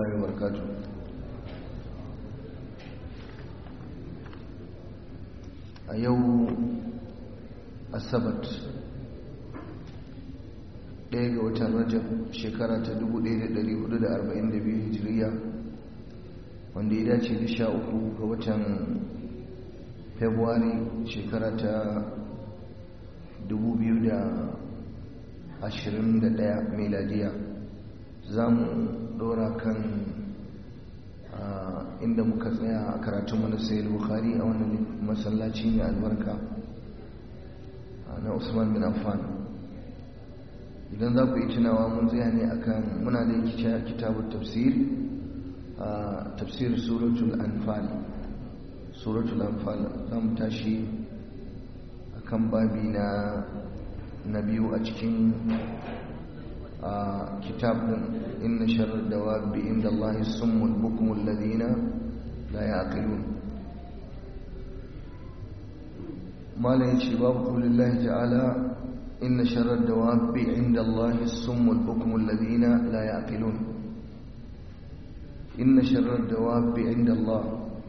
الله وبركاته a yau asabat ɗaya ga watan rajab shekara ta 1442 hijiriya wanda ya dace da sha uku ga watan februari shekara ta 2021 meladiya za mu ɗora kan inda muka tsaya a karatun mana sayar bukari a wannan masallaci mai albarka na usman bin affan idan za ku yi tunawa mun tsaya ne akan muna da kitabun tafsir a tafsir suratul anfal suratul anfal za mu tashi akan babi na na biyu a cikin kitab din inna sharar dawabi inda Allah summul bukumul ladina la yaqilun malam yace babu qaulillahi ta'ala inna sharar dawabi inda Allah summul bukumul ladina la yaqilun inna sharar dawabi inda Allah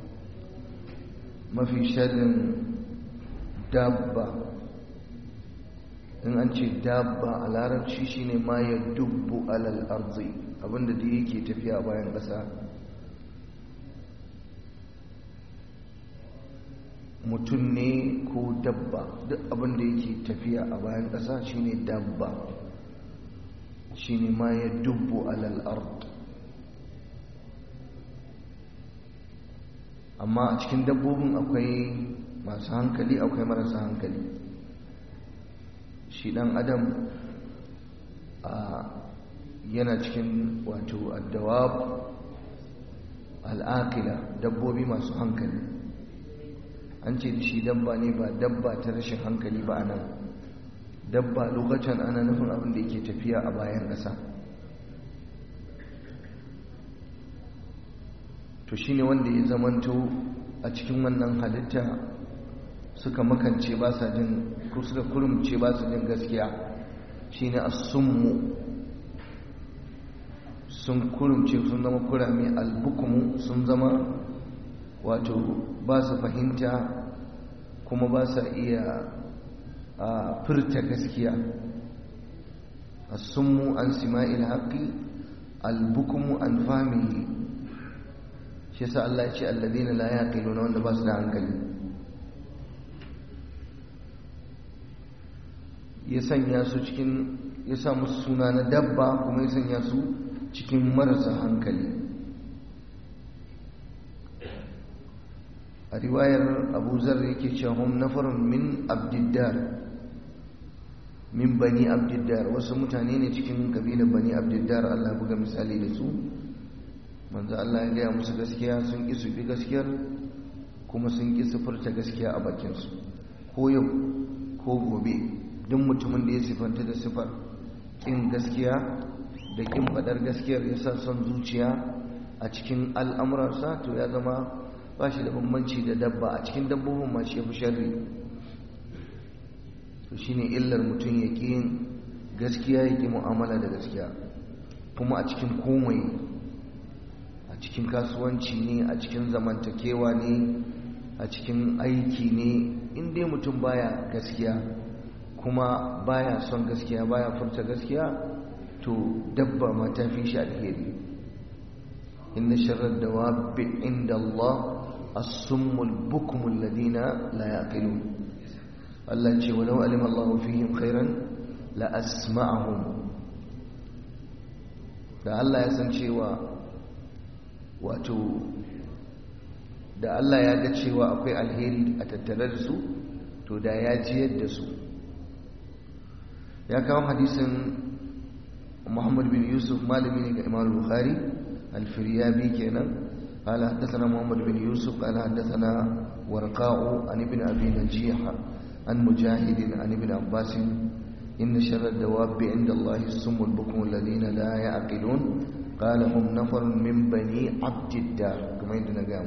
mafi sharrin dabba in an ce dabba a larabci shine ma ya dubbu alal arzi abinda da yake tafiya bayan ƙasa mutum ne ko dabba duk abinda yake tafiya a bayan ƙasa shine dabba shine ma ya dubbu alal ard amma a cikin dabbobin akwai masu hankali akwai marasa hankali shi dan adam yana cikin wato addawab al'aqila dabbobi masu hankali an ce shi dabba ne ba dabba ta rashin hankali ba nan dabba lokacin ana nufin abin da yake tafiya a bayan ƙasa to shine wanda ya zamanto a cikin wannan halitta suka makance ba sa jin ko suka kurumce ba su jin gaskiya shine as-summu sun kurumce sun zama kurame albukumu sun zama wato ba su fahimta kuma ba sa iya a furta gaskiya as-summu an sima'il haqqi albukumu an fahmihi shi yasa Allah ya ce alladhina la yaqiluna wanda ba su da hankali ya sanya su cikin ya sa musu suna na dabba kuma ya sanya su cikin marasa hankali a riwayar abu zar yake cewa hum nafarun min abdiddar min bani abdiddar wasu mutane ne cikin kabilar bani abdiddar Allah buga misali da su manzo Allah ya gaya musu gaskiya sun ƙi su bi gaskiyar kuma sun ƙi su furta gaskiya a bakinsu ko yau ko gobe duk mutumin da ya sifanta da sifar ƙin gaskiya da ƙin faɗar gaskiyar ya sa son zuciya a cikin al'amurarsa to ya zama ba shi da bambanci da dabba a cikin dabbobin ma shi ya fi sharri to shi ne illar mutum ya ƙi yin gaskiya ya ƙi mu'amala da gaskiya kuma a cikin komai a cikin kasuwanci ne a cikin zamantakewa ne a cikin aiki ne in dai mutum baya gaskiya kuma baya son gaskiya baya furta gaskiya to dabba ma ta fi shi alheri inna sharar dawabi inda Allah as-summul bukmul ladina la yaqilun Allah ce walau alima Allah fihim khairan la asma'ahum da Allah ya san cewa wato da Allah ya ga cewa akwai alheri a tattare da su to da ya jiyar da su ya kawo hadisin Muhammad bin Yusuf malami ne ga Imam Bukhari al-Firyabi kenan قال حدثنا محمد بن يوسف قال حدثنا ورقاء عن ابن ابي نجيح عن مجاهد عن ابن عباس ان شر الدواب عند الله السم البكم الذين لا يعقلون قال هم نفر من بني عبد الدار كما يدنا قام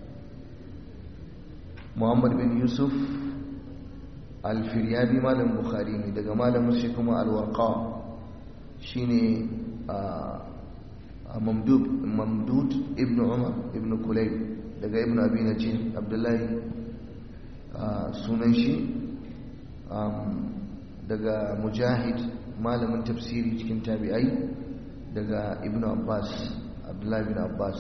محمد بن يوسف الفريابي مال البخاري daga malamin shi kuma alwarqa shine mamdud ibn umar ibn kulayb daga ibn abi najih abdullahi sunan shi daga mujahid malamin tafsiri cikin tabi'ai daga ibn abbas abdullahi ibn abbas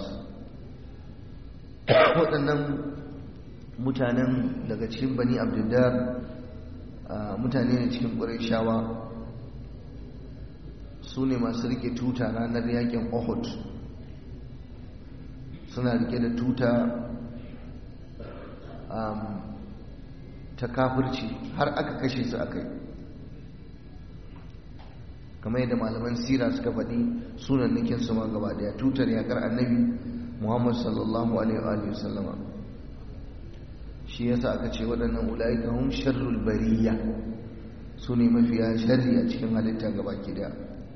waɗannan mutanen daga cikin bani abdullar mutane ne cikin ƙwarai su ne masu rike tuta ranar yakin ohud suna rike da tuta ta kafirci har aka kashe su aka yi kamar yadda malaman sira suka faɗi sunan nikin su ma gaba daya tutar yakar annabi muhammad sallallahu alaihi wasallama shi yasa aka ce waɗannan ula'ika hum sharrul bariya su ne mafiya sharri a cikin halitta gaba ki daya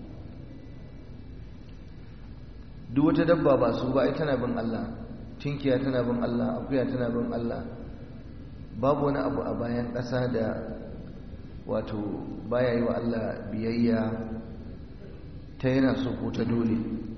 duk wata dabba ba su ba ai tana bin Allah tinkiya tana bin Allah akuya tana bin Allah babu wani abu a bayan ƙasa da wato baya yi wa Allah biyayya ta yana so ko ta dole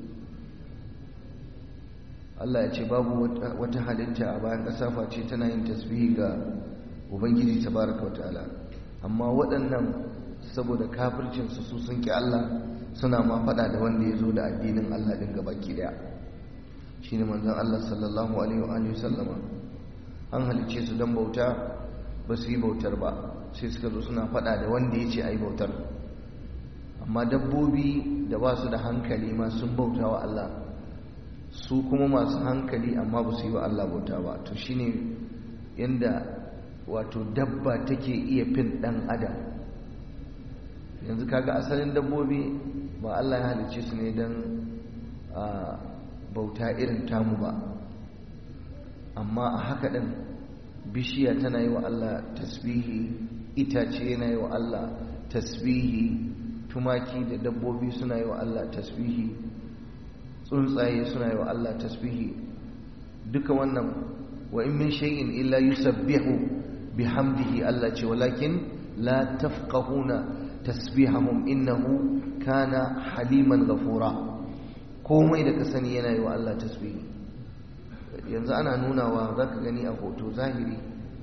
Allah ya ce babu wata halitta a bayan ƙasa face tana yin tasbihi ga Ubangiji tabaraka wata'ala amma waɗannan saboda kafircinsu su sun ki Allah suna ma faɗa da wanda ya zo da addinin Allah ɗin gabaki daya shi ne manzan Allah sallallahu alaihi wa sallama an halice su don bauta ba su yi bautar ba sai suka zo suna faɗa da wanda ya ce a yi bautar amma dabbobi da ba su da hankali ma sun bauta wa Allah su kuma masu hankali amma ba su yi wa Allah bauta ba to shine yanda wato dabba take iya fin ɗan adam yanzu kaga asalin dabbobi ba Allah ya halice su ne don bauta irin tamu ba amma a haka ɗin bishiya tana yi wa Allah tasbihi itace yana yi wa Allah tasbihi tumaki da dabbobi suna yi wa Allah tasbihi tsuntsaye suna yi wa Allah tasbihi duka wannan wa in min shay'in illa yusabbihu bihamdihi Allah ce walakin la tafqahuna tasbihahum innahu kana haliman ghafura komai da ka sani yana yi wa Allah tasbihi yanzu ana nunawa za ka gani a hoto zahiri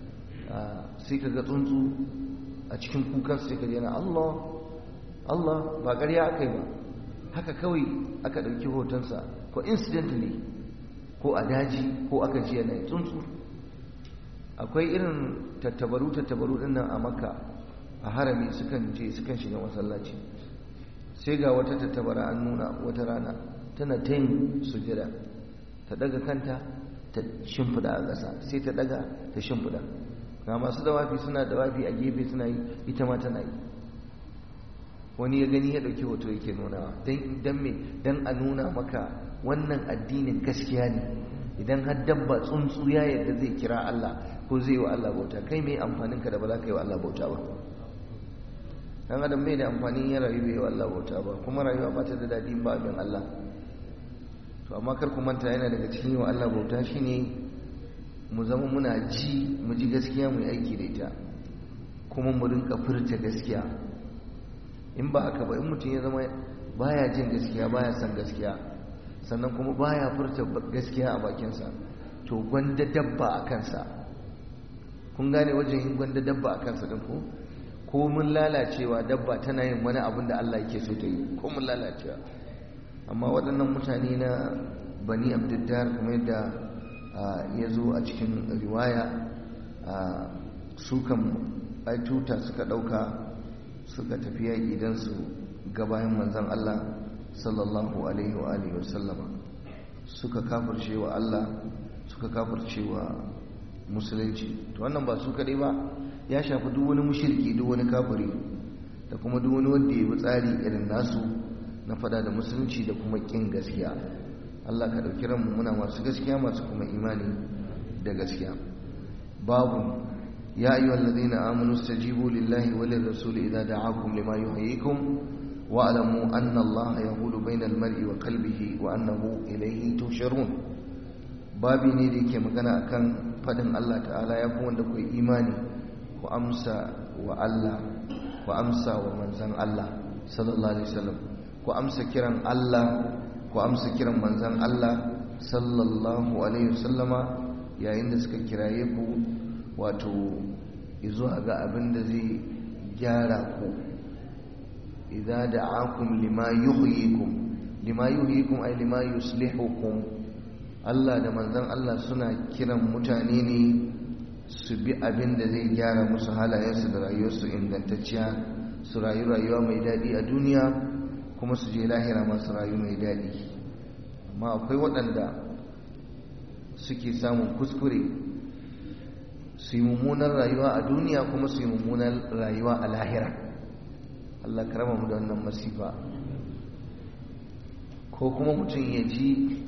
sai ka ga tsuntsu a cikin kukan sai ka yana Allah Allah ba ƙarya aka yi ba haka kawai aka ɗauki hotonsa ko incidentally ko a daji ko aka ji yanayi tsuntsu akwai irin tattabaru tattabaru ɗin nan a makka a harami sukan je sukan shiga masallaci sai ga wata tattabara an nuna wata rana tana ta yin sujada ta daga kanta ta shimfida a ƙasa sai ta daga ta shimfida ga masu dawafi suna dawafi a gefe suna yi ita ma tana yi wani ya gani ya ɗauki hoto yake nunawa don me don a nuna maka wannan addinin gaskiya ne idan har dabba tsuntsu ya yadda zai kira Allah ko zai yi wa Allah bauta kai mai amfaninka da ba za ka yi wa Allah bauta ba dan adam mai da amfanin ya rayu bai yi wa Allah bauta ba kuma rayuwa ba ta da daɗi ba abin Allah to amma kar ku manta yana daga cikin wa Allah bauta shine mu zama muna ji mu ji gaskiya mu yi aiki da ita kuma mu rinka furta gaskiya in ba haka ba in mutum ya zama baya jin gaskiya baya san gaskiya sannan kuma baya furta gaskiya a bakinsa to gwanda dabba a kansa kun gane wajen yin gwanda dabba a kansa din ko ko mun lalacewa dabba tana yin wani abin da Allah yake so ta yi ko mun lalacewa amma waɗannan mutane na bani abdiddar kamar yadda ya zo a cikin riwaya su kan tuta suka ɗauka suka tafi yaƙi don su gabayin manzan Allah sallallahu alaihi wa alihi wa sallama suka kafirce wa Allah suka kafirce wa musulunci to wannan ba su kaɗai ba ya shafi duk wani mushirki duk wani kafiri da kuma duk wani wanda ya bi tsari irin nasu na fada da musulunci da kuma kin gaskiya Allah ka dauki ranmu muna masu gaskiya masu kuma imani da gaskiya babu ya ayyuhal ladina amanu stajibu lillahi wa lirrasul idza da'akum lima yuhyikum wa alamu anna Allah yahulu bainal mar'i wa qalbihi wa annahu ilayhi tusharun babi ne da yake magana akan fadin Allah ta'ala ya kuma wanda ku imani ku amsa wa Allah ku amsa wa manzon Allah sallallahu alaihi wasallam ku amsa kiran Allah ku amsa kiran manzan Allah sallallahu alaihi wasallama yayin da suka kiraye ku wato izuwa ga abin da zai gyara ku idza da'akum lima yuhyikum lima yuhyikum ay lima yuslihukum Allah da manzan Allah suna kiran mutane ne su bi abin da zai gyara musu halayensu da rayuwarsu ingantacciya su rayu rayuwa mai daɗi a duniya kuma su je lahira masu rayu mai daɗi amma akwai waɗanda suke samun kuskure su yi mummunar rayuwa a duniya kuma su yi mummunar rayuwa a lahira Allah karama mu da wannan masifa ko kuma mutum ya ji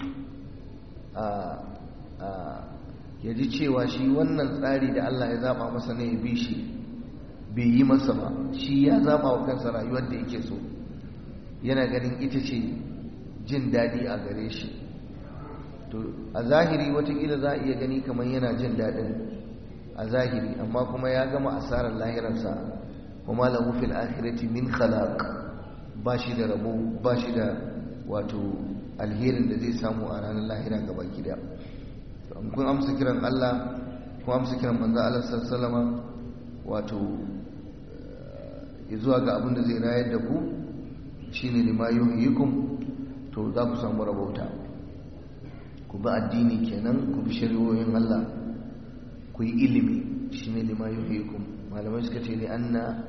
ya ji cewa shi wannan tsari da Allah ya zaba masa ne ya bi shi bai yi masa ba shi ya zaba wa kansa rayuwar da yake so yana ganin ita ce jin daɗi a gare shi to a zahiri watakila za a iya gani kamar yana jin daɗin a zahiri amma kuma ya gama asarar lahirarsa kuma lahu fil akhirati min khalaq ba shi da rabo ba shi da wato alherin da zai samu a ranar lahira gaba gida kun amsa kiran Allah kun amsa kiran manzo Allah sallallahu wato zuwa ga abin da zai rayar da ku shine lima yuhyikum to za ku samu rabauta ku bi addini kenan ku bi shari'o'in Allah ku yi ilimi shine lima yuhyikum malamai suka ce ne anna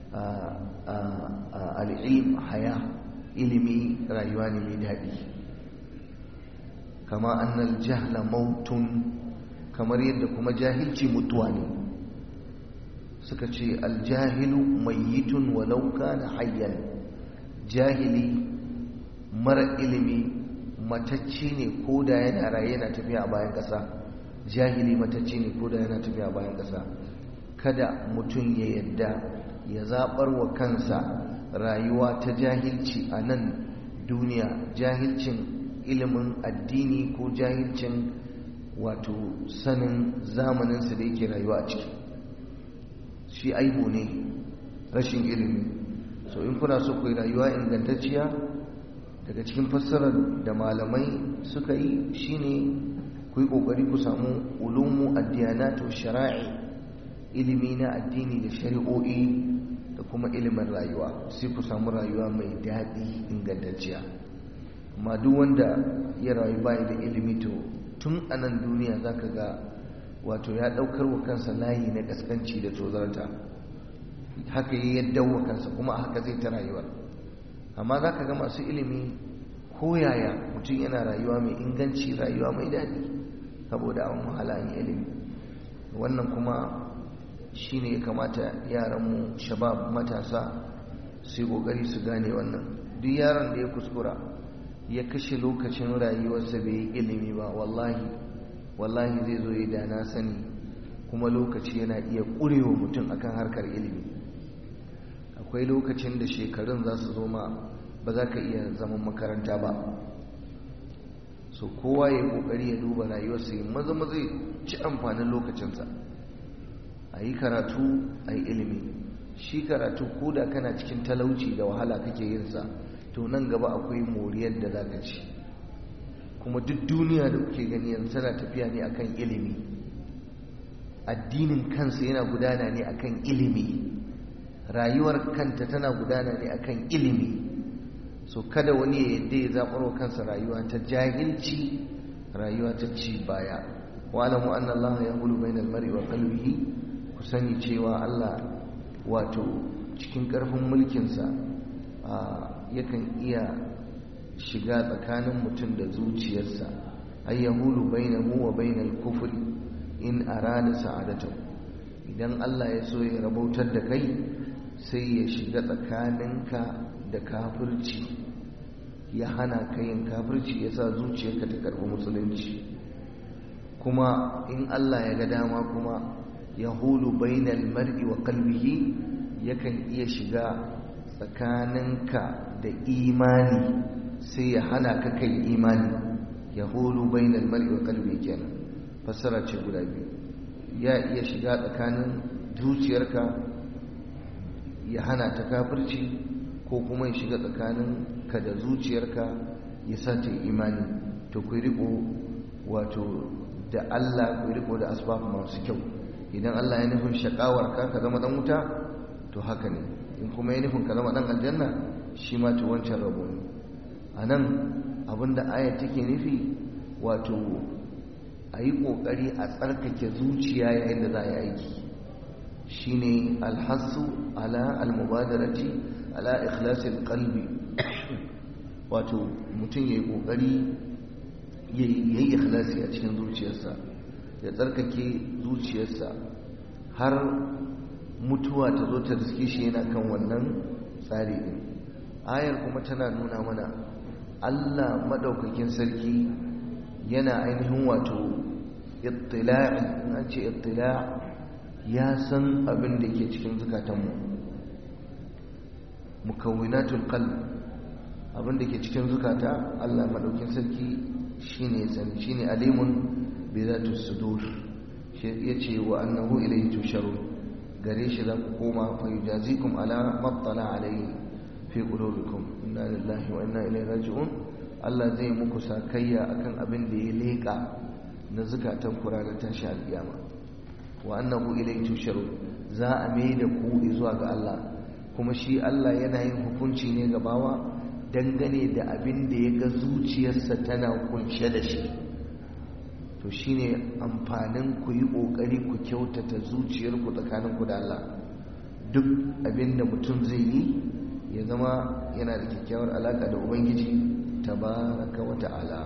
al-ilm haya ilimi rayuwa ne mai daɗi kama annal jahla mautun kamar yadda kuma jahilci mutuwa ne suka ce aljahilu mayyitun walau kana hayyan jahili mara ilimi matacci ne ko da yana raye yana tafiya a bayan ƙasa jahili matacci ne ko da yana tafiya a bayan ƙasa kada mutum ya yadda ya zaɓar wa kansa rayuwa ta jahilci a nan duniya jahilcin ilimin addini ko jahilcin wato sanin zamaninsa da yake rayuwa a ciki shi aibu ne rashin ilimi so in kuna so ku yi rayuwa ingantacciya daga cikin fassarar da malamai suka yi shine ku yi kokari ku samu ulumu addiyanatu shara'i ilimi na addini da shari'o'i da kuma ilimin rayuwa sai ku samu rayuwa mai daɗi ingantacciya amma duk wanda ya rayu bayi da ilimi to tun a nan duniya za ka ga wato ya ɗaukar wa kansa layi na ƙasƙanci da tozarta haka yi yadda wa kansa kuma haka zai ta rayuwar amma za ka ga masu ilimi ko yaya mutum yana rayuwa mai inganci rayuwa mai daɗi saboda an wahala yin ilimi wannan kuma shi ne ya kamata yaranmu shabab matasa su yi ƙoƙari su gane wannan duk yaron da ya kuskura ya kashe lokacin rayuwarsa bai yi ilimi ba wallahi wallahi zai zo ya dana sani kuma lokaci yana iya ƙurewa mutum akan harkar ilimi akwai lokacin da shekarun za su zo ma ba za ka iya zaman makaranta ba so kowa ya kokari ya duba rayuwarsa ya maza maza ci amfanin lokacinsa a yi karatu a yi ilimi shi karatu ko da kana cikin talauci da wahala kake yinsa to nan gaba akwai moriyar da za ka ci kuma duk duniya da kuke gani yanzu tana tafiya ne akan ilimi addinin kansa yana gudana ne akan ilimi rayuwar kanta tana gudana ne akan ilimi so kada wani ya yadda ya zaɓar wa kansa rayuwa ta jahilci rayuwa ta ci baya wa alamu anna Allah ya hulu bainal mar'i wa qalbihi ku sani cewa Allah wato cikin ƙarfin mulkinsa yakan iya shiga tsakanin mutum da zuciyarsa ay yahulu bainahu wa bainal kufri in arada sa'adatahu idan Allah ya so ya rabautar da kai sai ya shiga tsakaninka da kafirci ya hana ka yin kafirci ya sa zuciyarka ta karɓi musulunci kuma in Allah ya ga dama kuma ya hulu bainal mar'i wa qalbihi yakan iya shiga tsakaninka da imani sai ya hana ka kai imani ya hulu bainal mar'i wa qalbihi kenan fassara ce guda biyu ya iya shiga tsakanin zuciyarka ya hana ta kafirci ko kuma ya shiga tsakanin ka da zuciyarka ya sa ta imani to ku riko wato da Allah ku riko da asbab masu kyau idan Allah ya nufin shakawar ka ka zama dan wuta to haka ne in kuma ya nufin ka zama dan aljanna shi ma to wancan rabo ne anan abinda ayat take nufi wato a yi ƙoƙari a tsarkake zuciya yayin da za a yi aiki shi ne alhassu ala almubadarati ala ikhlasil qalbi wato mutum ya yi ƙoƙari ya yi ikhlasi a cikin zuciyarsa ya tsarkake zuciyarsa har mutuwa ta zo ta riske shi yana kan wannan tsari ɗin ayar kuma tana nuna mana allah maɗaukakin sarki yana ainihin wato ittila'i an ce ittila' ya san abin da ke cikin zukatanmu mukawwinatul qalb abin da ke cikin zukata Allah madaukin sarki shine sani shine alimun bi zati sudur shi yace wa annahu ilayhi tusharun gare shi za ku koma fa yujazikum ala mattala alayhi fi qulubikum inna lillahi wa inna ilaihi raji'un Allah zai muku sakayya akan abin da ya leka na zukatan kura da tashi alkiyama wa annahu ilayhi tusharun za a mai da ku zuwa ga Allah kuma shi Allah yana yin hukunci ne ga bawa dangane da abin da ya ga zuciyarsa tana kunshe da shi to shine amfanin ku yi kokari ku kyautata zuciyarku tsakaninku da Allah duk abin da mutum zai yi ya zama yana da kyakkyawar alaka da ubangiji tabaraka wa ta'ala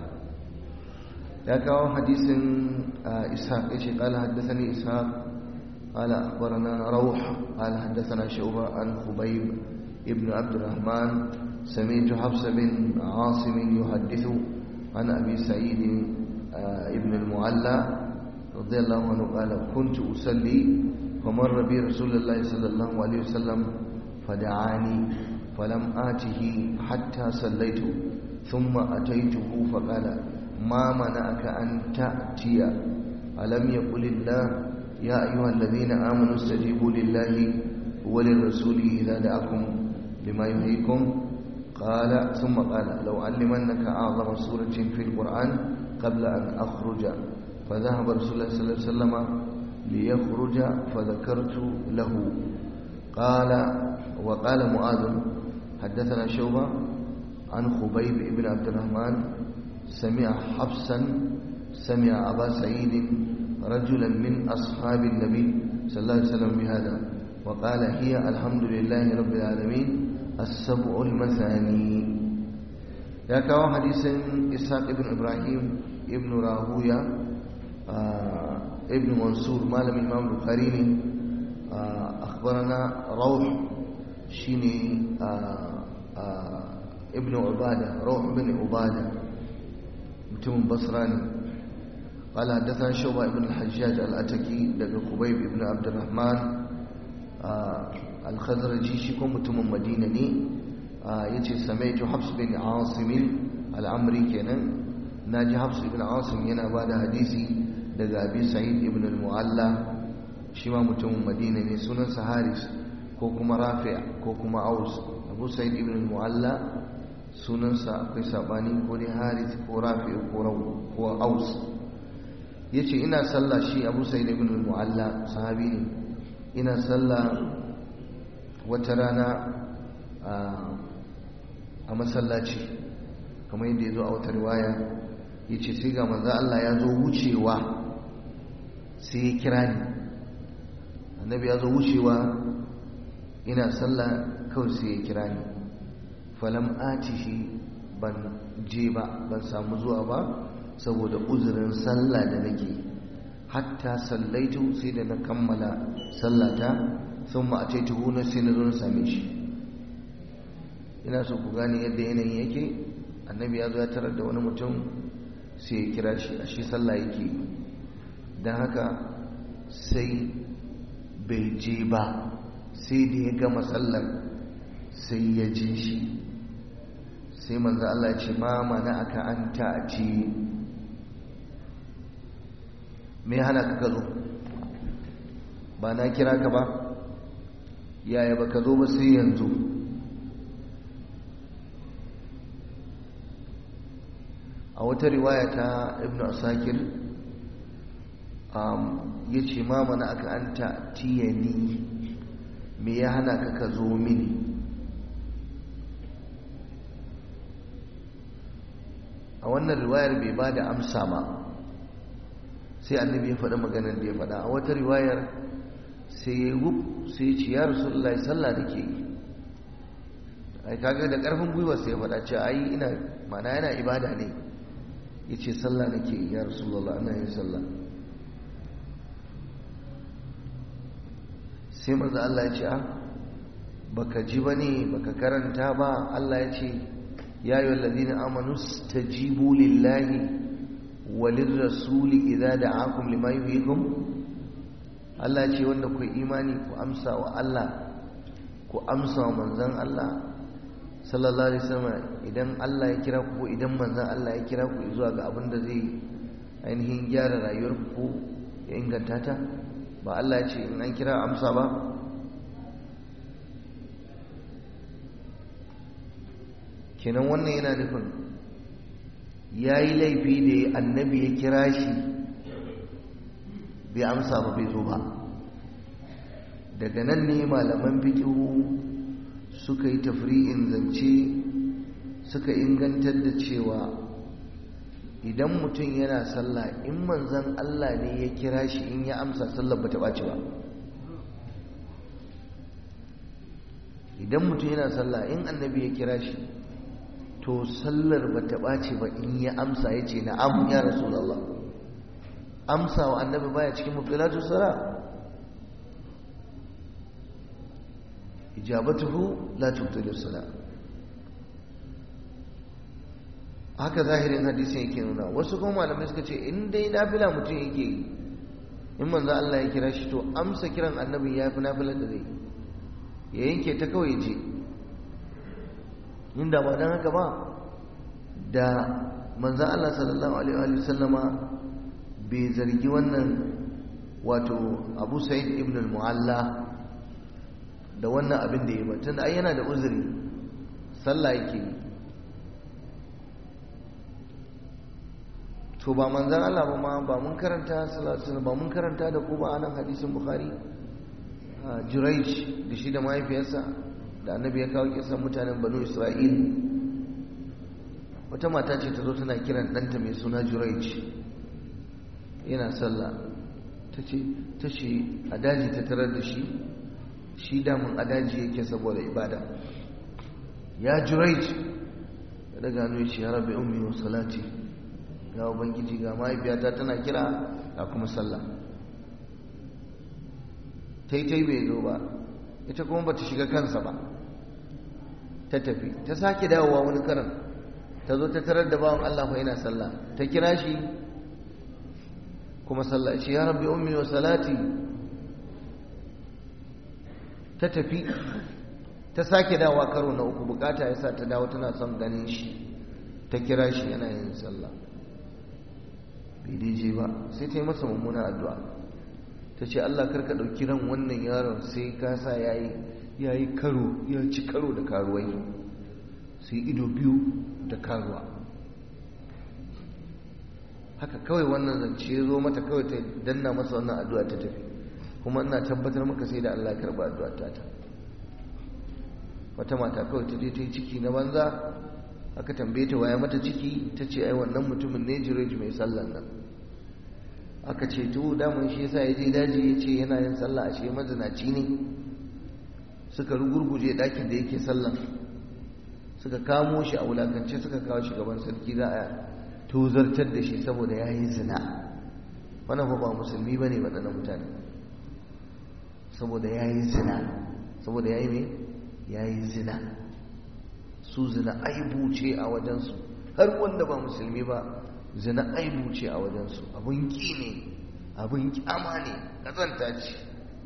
ya kawo hadisin ishaq ya ce kala haddasani ishaq kala akbarana rauh kala haddasana shuba an khubayb ibn abdurrahman سمعت حفص بن عاصم يحدث عن أبي سعيد ابن المعلى رضي الله عنه قال كنت أصلي فمر بي رسول الله صلى الله عليه وسلم فدعاني فلم آته حتى صليت ثم أتيته فقال ما منعك أن تأتي ألم يقل الله يا أيها الذين آمنوا استجيبوا لله وللرسول إذا دعاكم لما يحييكم قال ثم قال لو علمنك أعظم سورة في القرآن قبل أن أخرج فذهب رسول الله صلى الله عليه وسلم ليخرج فذكرت له قال وقال معاذ حدثنا شوبة عن خبيب بن عبد الرحمن سمع حفصا سمع أبا سعيد رجلا من أصحاب النبي صلى الله عليه وسلم بهذا وقال هي الحمد لله رب العالمين السبع المثاني يا كاو حديث إسحاق ابن إبراهيم ابن راهويا آه ابن منصور مالم الإمام البخاري آه أخبرنا روح شيني آه ابن عبادة روح بن عبادة متم بصراني قال حدثنا شعبة بن الحجاج الأتكي لقى خبيب بن عبد الرحمن alkhazaraji shi ko mutumin madina ne ya ce samaitu hafs bin asimin al'amri kenan na ji hafs ibn asim yana ba da hadisi daga abi sa'id ibn al-mu'alla shi ma mutumin madina ne sunansa haris ko kuma rafi' ko kuma aus abu sa'id ibn al-mu'alla sunansa akwai sabani ko dai haris ko rafi' ko aus ya ce ina sallah shi abu sa'id ibn al-mu'alla sahabi ne ina sallah wata rana a masallaci kamar yadda ya zo a wata riwaya ya ce sai ga manzo Allah ya zo wucewa sai ya kira ni annabi ya zo wucewa ina sallah kawai sai ya kira ni falam atihi ban je ba ban samu zuwa ba saboda uzurin sallah da nake hatta sallaitu sai da na kammala sallata sun ma a ce tuhu na sai na zo na same shi ina so ku gane yadda yanayin yake annabi ya zo ya tarar da wani mutum sai ya kira shi a shi sallah yake don haka sai bai je ba sai da ya gama sallar sai ya je shi sai manzo Allah ya ce ma mana aka an ta'ati me hana ka ka zo ba na kira ka ba yaya ba ka zo ba sai yanzu wata riwaya ta ibn asakir ya ce ma mana aka an ta tiyani me ya hana ka ka zo mini a wannan riwayar bai ba da amsa ba sai annabi ya faɗi maganar da ya faɗa a wata riwayar sai ya yi sai ya ce ya rasulullahi sallah da ke yi ai kaga da ƙarfin gwiwa sai ya faɗa ce ai ina mana yana ibada ne ya ce sallah da ke ya rasulullah ana yin sallah sai maza Allah ya ce a baka ji ba ne baka karanta ba Allah ya ce ya yi wallazina amanu stajibu lillahi walin rasuli idza da'akum lima yuhyikum Allah ce wanda ku imani ku amsa wa Allah ku amsa wa manzon Allah sallallahu alaihi wasallam idan Allah ya kira ku idan manzon Allah ya kira ku zuwa ga abin da zai ainihin gyara rayuwar ku ya inganta ta ba Allah ya ce in an kira amsa ba kenan wannan yana nufin ya yi laifi da annabi ya kira shi bai amsa ba bai zo ba daga nan ne malaman fikihu suka yi tafri'in zance suka ingantar da cewa idan mutum yana sallah in manzan Allah ne ya kira shi in ya amsa sallar ba ta ɓaci ba idan mutum yana sallah in annabi ya kira shi to sallar ba ta ɓace ba in ya amsa ya ce na'am ya rasulallah amsa wa annabi baya cikin mubtilatu sala ijabatuhu la tubtilu sala haka zahirin hadisin yake nuna wasu kuma malamai suka ce in dai nafila mutum yake yi in manzo Allah ya kira shi to amsa kiran annabi ya fi nafilar da zai ya yanke ta kawai je inda ba don haka ba da manzan Allah sallallahu Alaihi wasallama bai zargi wannan wato abu sa'id ibn al-mu'alla da wannan abin da ya ba tun ai yana da uzuri sallah yake yi to ba manzan Allah ba ma ba mun karanta sallallahu ba mun karanta da ku ba anan hadisin bukhari jurayj da shi da mahaifiyarsa da annabi ya kawo kisan mutanen banu isra'il wata mata ce ta zo tana kiran ɗanta mai suna juraic yana sallah ta ce ta ce a daji ta tarar da shi shi damun a daji yake saboda ibada ya juraic ya daga hannu ya ce ya rabe ummi wa salati ya ubangiji ga mahaifiyata tana kira ga kuma sallah ta yi ta yi bai zo ba ita kuma ba ta shiga kansa ba ta tafi ta sake dawowa wani karan ta zo ta tarar da bawan Allah fa yana sallah ta kira shi kuma sallah shi ya rabbi ummi wa salati ta tafi ta sake dawowa karo na uku bukata yasa ta dawo tana son ganin shi ta kira shi yana yin sallah bai daije ba sai ta yi masa mummuna addu'a ta ce Allah karka ɗauki ran wannan yaron sai ka sa yayi ya yi karo ya ci karo da karuwai sai ido biyu da karuwa haka kawai wannan zance ya zo mata kawai ta danna masa wannan addu'a ta tafi kuma ina tabbatar maka sai da Allah ya karba addu'a ta ta wata mata kawai ta je ta yi ciki na banza aka tambaye ta waya mata ciki ta ce ai wannan mutumin ne jireji mai sallan nan aka ce to daman shi yasa ya je daji ya ce yana yin sallah ashe mazinaci ne suka rugurguje ɗakin da yake sallan suka kamo shi a wulakance suka kawo shi gaban sarki za a tozartar da shi saboda ya yi zina wannan ba musulmi ba ne waɗannan mutane saboda ya yi zina saboda ya yi mai ya yi zina su zina aibu ce a wajensu har wanda ba musulmi ba zina aibu ce a wajensu abin ƙi ne abin ƙyama ne ƙazanta ce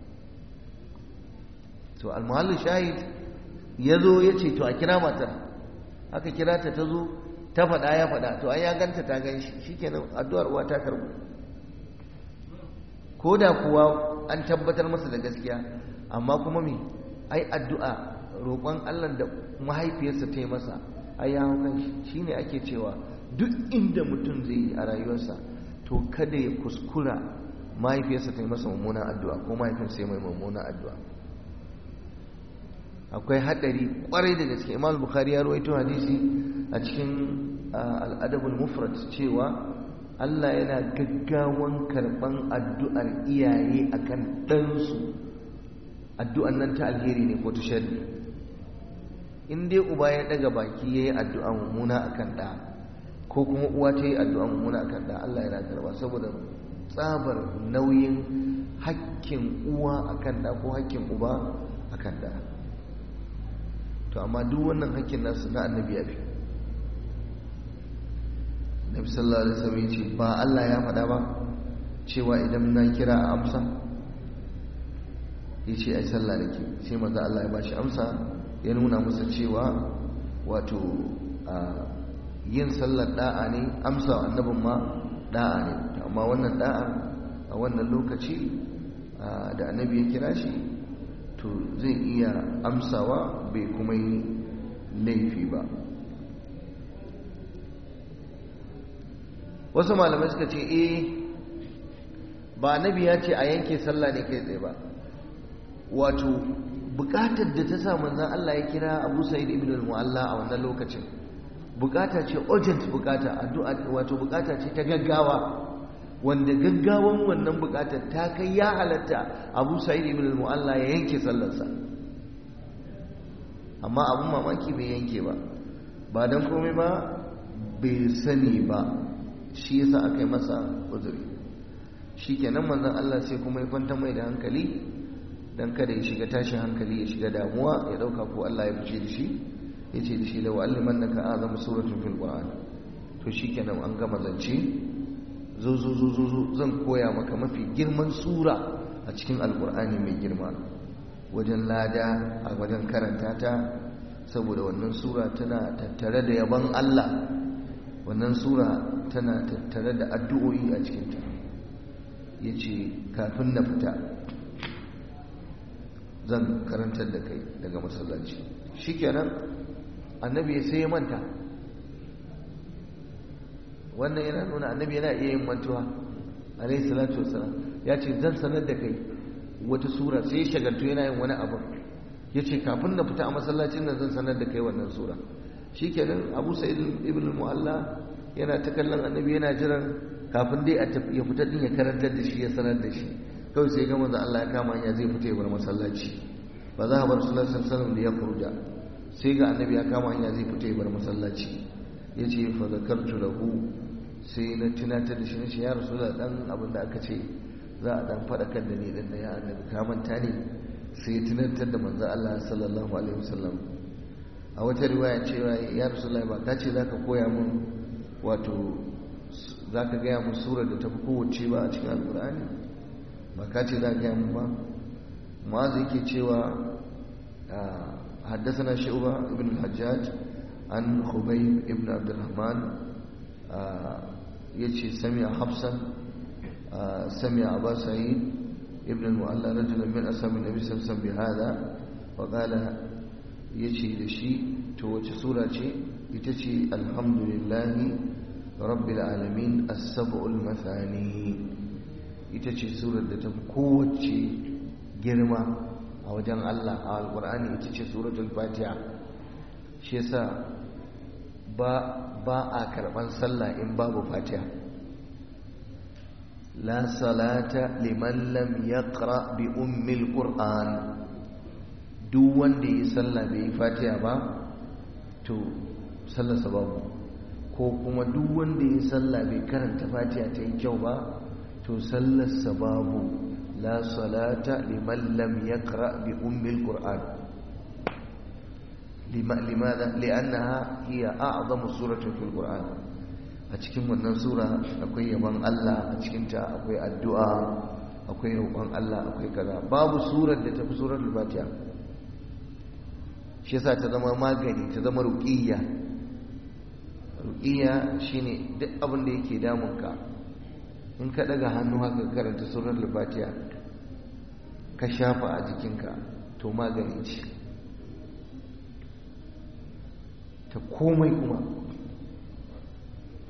to almuhallu shahid ya zo ya ce to a kira matar aka kira ta ta zo ta faɗa ya faɗa to an ya ganta ta gan shi shi kenan addu'ar uwa ta karbu ko da kuwa an tabbatar masa da gaskiya amma kuma me ai addu'a roƙon allah da mahaifiyarsa ta yi masa ai ya hau kan shi shine ake cewa duk inda mutum zai yi a rayuwarsa to kada ya kuskura mahaifiyarsa ta yi masa mummunan addu'a ko mahaifinsa ya mai mummunan addu'a akwai haɗari ƙwarai da gaske imam bukhari ya rawaito hadisi a cikin al'adabul mufrad cewa Allah yana gaggawan karɓan addu'ar iyaye akan ɗansu addu'an nan ta alheri ne ko ta sharri in dai uba ya ɗaga baki ya yi addu'a mummuna akan ɗa ko kuma uwa ta yi addu'a mummuna akan ɗa Allah yana karɓa saboda tsabar nauyin hakkin uwa akan ɗa ko hakkin uba akan ɗa to amma duk wannan hakkin nasu na annabi ya fi nabi sallallahu alaihi wasallam yace ba Allah ya faɗa ba cewa idan na kira a amsa yace ai sallah nake sai manzo Allah ya bashi amsa ya nuna masa cewa wato yin sallar da'a ne amsa annabin ma da'a ne amma wannan da'a a wannan lokaci da annabi ya kira shi to zai iya amsawa bai kuma yi laifi ba wasu malamai suka ce eh ba nabi ya ce a yanke sallah ne kai tsaye ba wato bukatar da ta sa manzan Allah ya kira Abu Sa'id ibn al-Mu'alla a wannan lokacin bukata ce urgent bukata addu'a wato bukata ce ta gaggawa wanda gaggawan wannan bukatar ta kai ya halatta Abu Sa'id ibn al-Mu'alla ya yanke sallarsa amma abun mamaki bai yanke ba ba dan komai ba bai sani ba shi yasa aka yi masa uzuri shikenan manzon Allah sai kuma ya kwanta mai da hankali dan kada ya shiga tashin hankali ya shiga damuwa ya dauka ko Allah ya fice da shi yace da shi law allimannaka azam suratun fil qur'an to shikenan an gama zance zo zo zo zo zo zan koya maka mafi girman sura a cikin alqur'ani mai girma wajen lada a wajen karanta ta saboda wannan sura tana tattare da yabon Allah wannan sura tana tattare da addu'o'i a cikinta ya ce kafin na fita zan karantar da kai daga masallaci shi kenan annabi ya sai ya manta wannan yana nuna annabi yana iya yin mantuwa alaihi salatu wasalam ya ce zan sanar da kai wata sura sai ya shagaltu yana yin wani abu ya ce kafin na fita a masallacin nan zan sanar da kai wannan sura shi kenan abu sa'id ibn mu'alla yana ta kallon annabi yana jiran kafin dai ya fita din ya karantar da shi ya sanar da shi kawai sai ga manzo Allah ya kama hanya zai fita ya bar masallaci ba za a bar sallallahu alaihi wasallam da ya kurja sai ga annabi ya kama hanya zai fita ya bar masallaci yace fa zakartu lahu sai na tunatar da shi na ce ya rasulullah dan abin da aka ce za a dan fadakar da ni din ya annabi ka manta ne sai ya tunatar da manzo Allah sallallahu alaihi wasallam a wata riwaya cewa ya rasulullah ba ka ce zaka koya mun wato za ka gaya mu surar da ta fi kowace ba a cikin alkur'ani ba ka ce za ka gaya mu ba ma'azu yake cewa haddasa shi'uba ibn al-hajjaj an khubayb ibn abdurrahman ya ce sami a hafsan sami a abu sa'id ibn al-mu'alla rajulan min asamin nabi samsan bi hada wa qala yace da shi to wace sura ce ita ce alhamdulillahi rabbil alamin as-sab'ul mathani ita ce surar da ta kowace girma a wajen Allah a alqur'ani ita ce suratul fatiha shi yasa ba ba a karban sallah in babu fatiha la salata liman lam yaqra bi ummil qur'an duk wanda yi sallah bai yi fatiha ba to sallarsa babu ko kuma duk wanda ya sallah bai karanta fatiha ta yi kyau ba to sallarsa babu la salata liman lam yaqra bi ummil qur'an limadha li'annaha hiya a'zamu suratin fil qur'an a cikin wannan sura akwai yaban Allah a cikin ta akwai addu'a akwai roƙon Allah akwai kaza babu surar da tafi suratul fatiha shi yasa ta zama magani ta zama ruqiyya ruqiyya shine duk abin da yake damunka in ka daga hannu haka karanta surar fatiha ka shafa a jikinka to magani ce ta komai kuma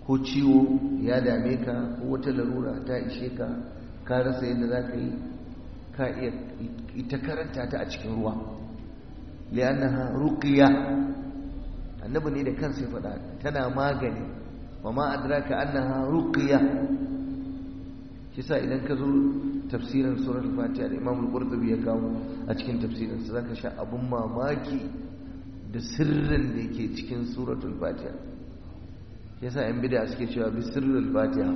ko ciwo ya dame ka ko wata larura ta ishe ka ka rasa yadda za ka yi ka iya ita karanta ta a cikin ruwa li'annaha ruqiya annabi ne da kansa ya faɗa tana magani wa ma adraka annaha ruqiya shi sa idan ka zo tafsirin surar fatiha da imam al-qurtubi ya kawo a cikin tafsirin sa zaka sha abun mamaki da sirrin da yake cikin suratul fatiha yasa yan bid'a suke cewa bi sirrul fatiha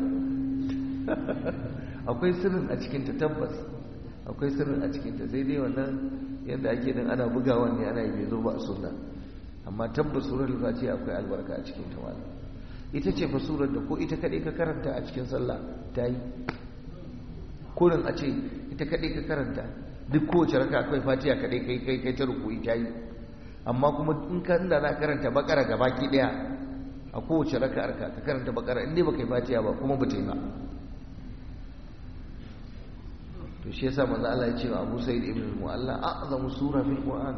akwai sirrin a cikin ta tabbas akwai sirrin a cikin ta sai dai wannan yadda ake din ana bugawa ne ana yi bai zo ba a sunna amma tabbas suratul fatiha akwai albarka a cikin ta wala ita ce fa surar da ko ita kadai ka karanta a cikin sallah ta yi kurin a ce ita kadai ka karanta duk kowace raka akwai fatiha kadai kai kai kai ta rukuyi ta yi amma kuma in ka inda za karanta bakara gabaki daya a kowace raka arka ka karanta bakara inda ba kai fatiha ba kuma ba ta yi ba to shi yasa manzo Allah ya ce wa Abu Sa'id ibn al-Mu'alla a'zamu sura fil Qur'an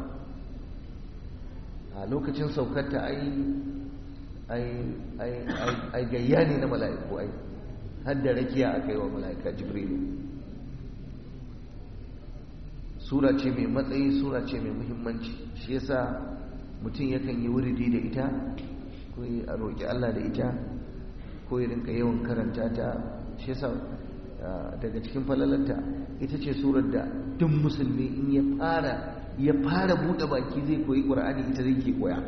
a lokacin saukarta ai ai ai ai gayya ne na mala'iku ai har da rakiya aka yi wa mala'ika Jibrilu sura ce mai matsayi sura ce mai muhimmanci shi yasa mutum yakan yi wuridi da ita ko a roƙi Allah da ita ko ya rinka yawan karanta ta shi yasa daga cikin falalarta ita ce surar da duk musulmi in ya fara ya fara buɗe baki zai koyi ƙur'ani ita zai ke koya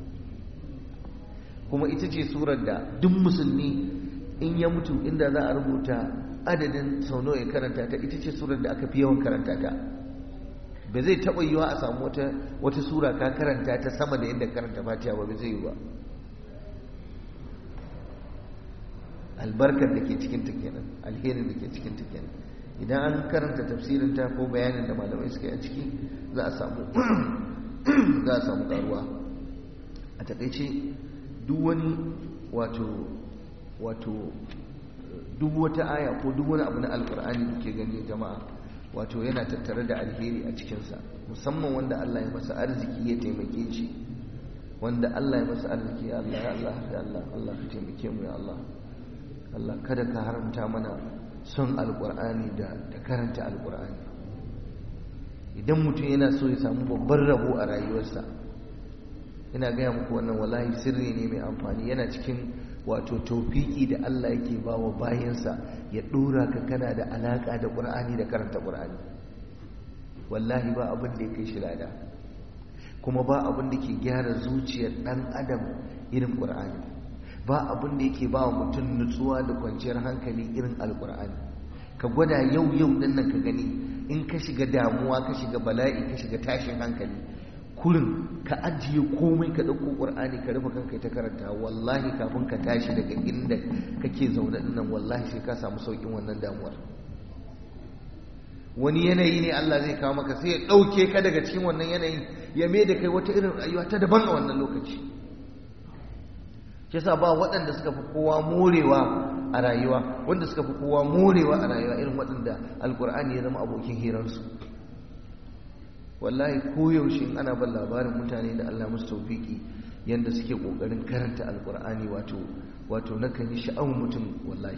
kuma ita ce surar da duk musulmi in ya mutu inda za a rubuta adadin sau nawa ya karanta ta ita ce surar da aka fi yawan karanta ta ba zai taɓa yiwa a samu wata wata sura ka karanta ta sama da yadda karanta fatiha ba zai yi ba albarkar da ke cikin ta kenan alherin da ke cikin ta kenan idan an karanta tafsirin ta ko bayanin da malamai suka yi a ciki za a samu za a samu karuwa a takaice duk wani wato wato duk wata aya ko duk wani abu na alkur'ani da ke gani jama'a wato yana tattare da alheri a cikinsa musamman wanda Allah ya masa arziki ya taimake shi wanda Allah ya masa arziki ya Allah ya Allah ya Allah Allah ka taimake mu ya Allah Allah kada ka haramta mana son alkur'ani da da karanta alkur'ani idan mutum yana so ya samu babban rabo a rayuwarsa ina gaya muku wannan wallahi sirri ne mai amfani yana cikin wato taufiki da Allah yake ba wa bayansa ya ɗora ka kana da alaƙa da ƙur'ani da karanta ƙur'ani wallahi ba abin da ya kai shi lada kuma ba abin da ke gyara zuciyar ɗan adam irin ƙur'ani ba abin da yake ba wa mutum nutsuwa da kwanciyar hankali irin alƙur'ani ka gwada yau yau ɗin nan ka gani in ka shiga damuwa ka shiga bala'i ka shiga tashin hankali kurin ka ajiye komai ka ɗauko ƙur'ani ka rufe kanka ta karanta wallahi kafin ka tashi daga inda kake zaune nan wallahi sai ka samu sauƙin wannan damuwar wani yanayi ne Allah zai kawo maka sai ya ɗauke ka daga cikin wannan yanayin ya mai da kai wata irin rayuwa ta daban a wannan lokaci shi yasa ba waɗanda suka fi kowa morewa a rayuwa wanda suka fi kowa morewa a rayuwa irin waɗanda alkur'ani ya zama abokin hirarsu wallahi koyaushe ana ban labarin mutane da Allah musu taufiki yanda suke kokarin karanta alkur'ani wato wato nakan yi sha'awar mutum wallahi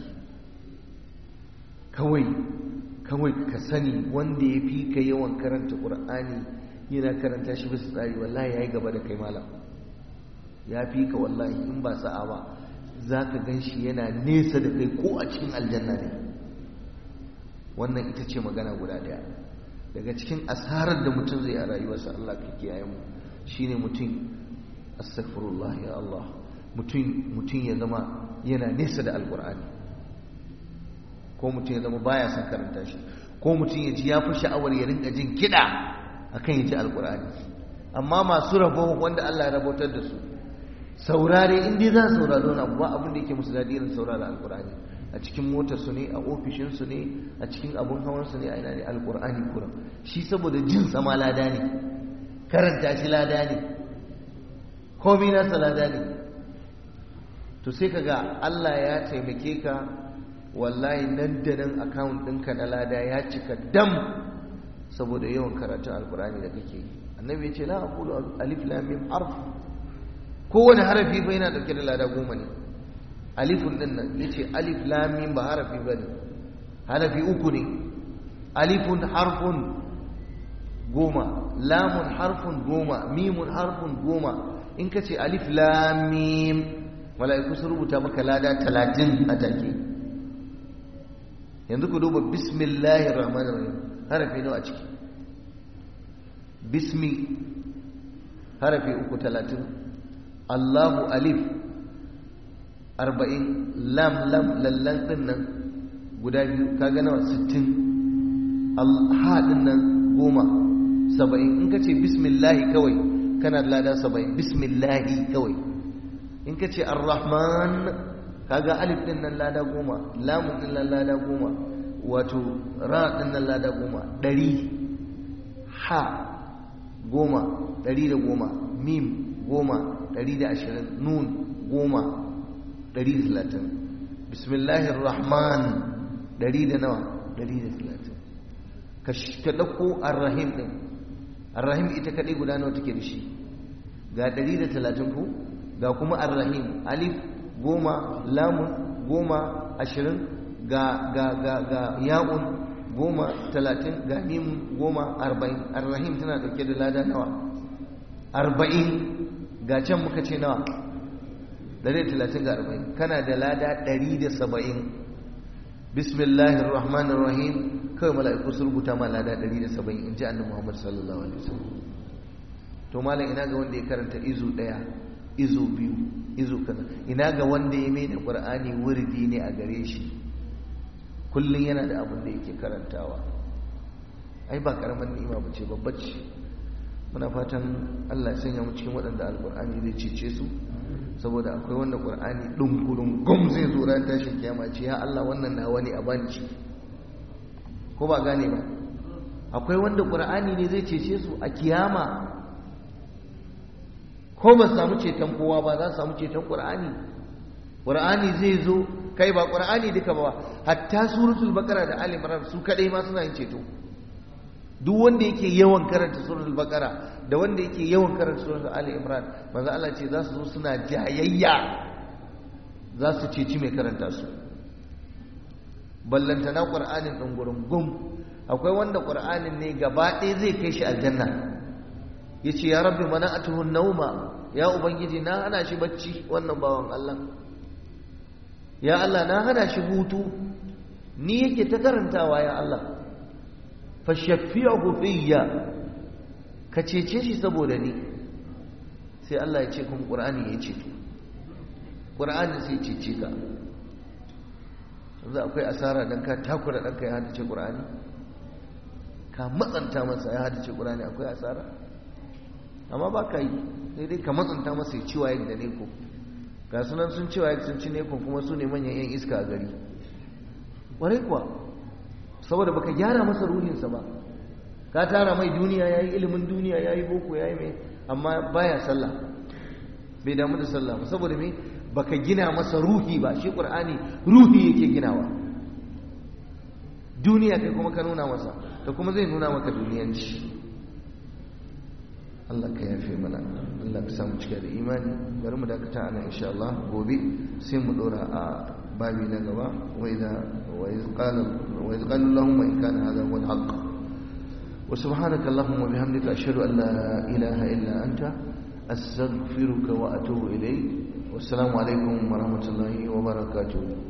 kawai kawai ka sani wanda ya fi ka yawan karanta qur'ani yana karanta shi bisa tsari wallahi yayi gaba da kai malam ya fi ka wallahi in ba sa'a ba zaka gan shi yana nesa da kai ko a cikin aljanna ne wannan ita ce magana guda daya daga cikin asarar da mutum zai a rayuwarsa Allah ka kiyaye mu shine mutum astaghfirullah ya Allah mutum mutum ya zama yana nesa da alqur'ani ko mutum ya zama baya son karanta shi ko mutum ya ji ya fi sha'awar ya rinka jin kiɗa akan ya ji alqur'ani amma masu rabo wanda Allah ya rabotar da su saurare in dai za su saurari wani abu ba abin da yake musu daɗi irin saurara alqur'ani a cikin motarsu ne a ofishinsu ne a cikin abun hawansu ne a ina ne alkur'ani kuram shi saboda jin sama lada ne karanta shi lada ne komi nasa lada ne to sai ka ga allah ya taimake ka wallahi nan da nan akawun ɗinka na lada ya cika dam saboda yawan karatun alkur'ani da kake yi annabi ya ce la aqulu alif lam mim harf kowane harafi fa yana dauke da lada goma ne alifun din nan yace alif lam mim ba harafi bane harafi uku ne alifun harfun goma lamun harfun goma mimun harfun goma in ka ce alif lam mim mala'iku sun rubuta maka lada talatin a take yanzu ku duba bismillahir rahmanir rahim harafi nawa a ciki bismi harafi uku talatin allahu alif arba'in lam lam lallan din nan guda biyu kaga nawa sittin ha din nan goma saba'in in ka ce bismillahi kawai kana da lada saba'in bismillahi kawai in ka ce arrahman kaga alif din nan lada goma lamun din nan lada goma wato ra din nan lada goma ɗari ha goma ɗari da goma mim goma ɗari da ashirin nun goma ɗari da talatin bismillahir rahman ɗari da nawa ɗari da talatin ka ɗauko arrahim ɗin arrahim ita kaɗai guda nawa take da shi ga ɗari da talatin ku ga kuma arrahim alif goma lamun goma ashirin ga ga ga ga ya'un goma talatin ga mim goma arba'in arrahim tana ɗauke da lada nawa arba'in ga can muka ce nawa ɗari da talatin ga arba'in kana da lada ɗari da saba'in bismillahir rahmanir rahim kawai mala'iku sun rubuta ma lada ɗari da saba'in in ji annabi muhammad sallallahu alaihi wasallam to malam ina ga wanda ya karanta izu ɗaya izu biyu izu kaza ina ga wanda ya mai da qur'ani wurdi ne a gare shi kullum yana da abin da yake karantawa ai ba karaman ni'ima ba ce babbar ce muna fatan Allah ya sanya mu cikin waɗanda alqur'ani zai cece su saboda akwai wanda qur'ani dunkulun gum zai zo ran tashin kiyama ce ya Allah wannan na wani a bani ci ko ba gane ba akwai wanda qur'ani ne zai cece su a kiyama ko ba su samu ceton kowa ba za su samu ceton ƙur'ani ƙur'ani zai zo kai ba ƙur'ani duka ba hatta suratul baqara da ali imran su kadai ma suna yin ceto duk wanda yake yawan karanta suratul baqara da wanda yake yawan karanta suratul ali imran manzo Allah ce za su zo suna jayayya za su ceci mai karanta su ballantana ƙur'anin ɗin gurin gum akwai wanda ƙur'anin ne gaba ɗaya zai kai shi aljanna ya ce ya rabbi mana a tuhun nauma ya ubangiji na hana shi bacci wannan bawan Allah ya Allah na hana shi hutu ni yake ta karantawa ya Allah fashaffiyahu fiyya ka cece shi saboda ni sai Allah ya ce kuma Qur'ani ya ceto Qur'ani sai cece ka yanzu akwai asara dan ka takura ɗanka ya hadace Qur'ani ka matsanta masa ya hadace Qur'ani akwai asara amma ba ka yi sai dai ka matsanta masa ya ci waye da neko ga sunan sun ci waye sun ci neko kuma su ne manyan yan iska a gari ƙwarai kuwa saboda baka gyara masa ruhinsa ba ka tara mai duniya yayi ilimin duniya yayi boko yayi mai amma baya sallah bai damu da sallah ba saboda me baka gina masa ruhi ba shi qur'ani ruhi yake ginawa duniya kai kuma ka nuna masa da kuma zai nuna maka duniyanci Allah ka yafe mana Allah ka samu cika da imani bari mu dakata ana insha Allah gobe sai mu dora a babi na gaba wa idza wa iz qala wa iz qala Allahumma in kana hadha huwa al-haqq wa subhanaka Allahumma bihamdika ashhadu an la ilaha illa anta astaghfiruka wa atubu ilayk wassalamu alaikum wa rahmatullahi wa barakatuh